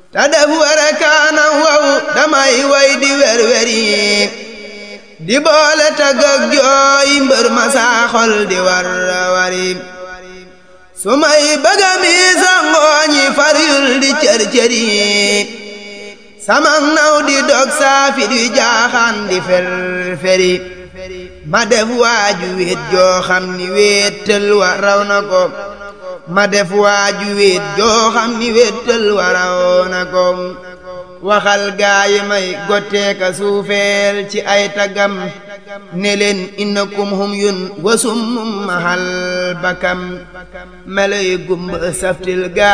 te def werekaana wow damay way di werweri di boole tagg ak jooy mbër ma saa xol di war wari su may bëgga mi sa ngooñi faryul di cër-cëri samang naw di dog saafi di jaaxaan di fer-feri ma def waaju wéet joo xam ni wéetal wa raw na ko ma def waaju wéet joo xam ni wéetal wa raw na ko waxal gaayi may gotteeka suufeel ci ay tagam ne leen innakum hum yun wasum mahal bakam melay gumba saftil gaa